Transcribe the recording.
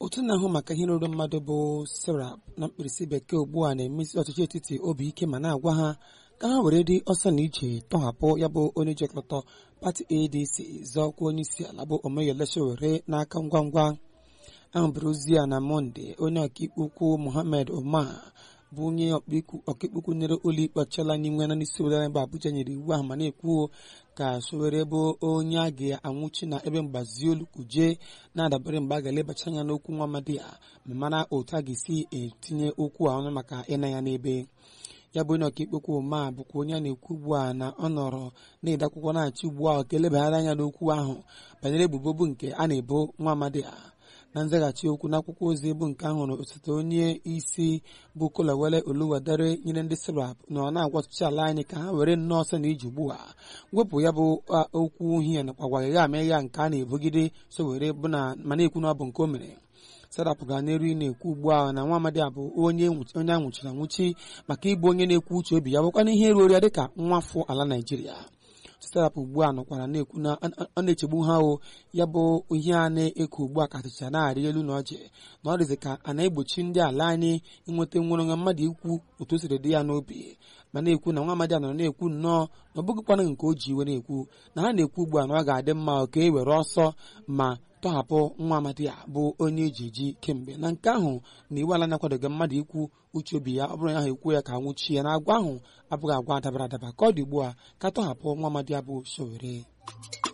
otu na-ahụ maka ihe ruru mmadụ bụ serap na mkpirisi bekee ugbu a na-emesi ọchịchị etiti obi ike ma na-agwa ha ka ha were dị ọsọ na ije tọhapụ ya bụ onye jikọtọ pati adc zọọkwa onye isi ala bụ Omoyele Sowore n'aka ngwa ngwa ahụbụrụ ozi a na mọnde onye ọkaikpe ukwu Mohammed Omar bụ onye ọkaikpe ukwu nyere ụlọikpe ọchịala n'inwe na n'isi obodo ebe Abuja nyere iwu ahụ ma na-ekwu ka Sowore bụ onye a ga-anwụchi na ebe mgbazi olu kuje na-adabere mgbe a ga-elebacha anya n'okwu nwa amadi a ma mara otu a ga-esi etinye okwu a ọnụ maka ịna ya n'ebe ya bụ onye ọkaikpe ukwu ma bụkwa onye a na-ekwu ugbu a na ọ nọrọ na-ede akwụkwọ na-achị ugbu a ka elebaghara anya n'okwu ahụ banyere ebubo bụ nke a na-ebo nwa amadi a na nzaghachi okwu n'akwụkwọ ozi bụ nke ahụrụ osote onye isi bụ Kolawole Oluwadare nyere ndị serap na ọ na-agwa ọchịchị ala anyị ka ha were nnọọ ọsọ na ije ugbu a wepụ ya bụ okwu uhie nakwa gwagagha ama ya nke a na-ebogide Sowore bụ na ma na-ekwu na ọ bụ nke o mere serap ga n'eru na-ekwu ugbu a na nwa amadi a bụ onye onye anwụchiri anwụchi maka ịbụ onye na-ekwu uche obi ya bụkwa na ihe ruo ya dịka nwafọ ala Naijiria serap ugbu a nọkwara na-ekwu na ọ na-echegbu ha o ya bụ ihe a na-eku ugbu a kachacha na-arị elu na ọjị na ọ dịzị ka a na-egbochi ndị ala anyị inweta nwere onwe mmadụ ikwu otu o siri dị ya n'obi ma na-ekwu na nwa amadi a nọrọ na-ekwu nnọọ na ọ bụghịkwana nke o ji iwe na-ekwu na ha na-ekwu ugbu a na ọ ga-adị mma ka e were ọsọ ma tọhapụ nwa amadi a bụ onye eji eji kemgbe na nke ahụ na iwu ala na-akwadoghị mmadụ ikwu uche obi ya ọ bụrụ ya ahụ ekwu ya ka nwụchi ya na agwa ahụ abụghị agwa dabara adaba ka ọ dị ugbu a ka tọhapụ nwa amadi a bụ Sowore